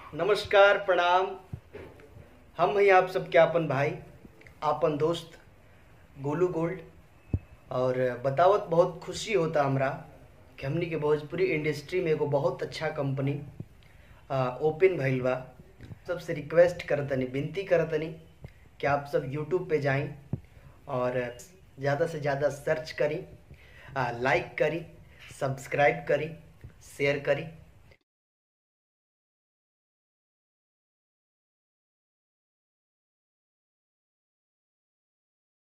नमस्कार प्रणाम हम हैं आप सबके आपन भाई आपन दोस्त गोलू गोल्ड और बतावत बहुत खुशी होता हमरा कि हमनी के भोजपुरी इंडस्ट्री में एगो बहुत अच्छा कंपनी ओपन भइल बा सबसे रिक्वेस्ट करतनी विनती करतनी कि आप सब यूट्यूब पे जाएं और ज़्यादा से ज़्यादा सर्च करी लाइक करी सब्सक्राइब करी शेयर करी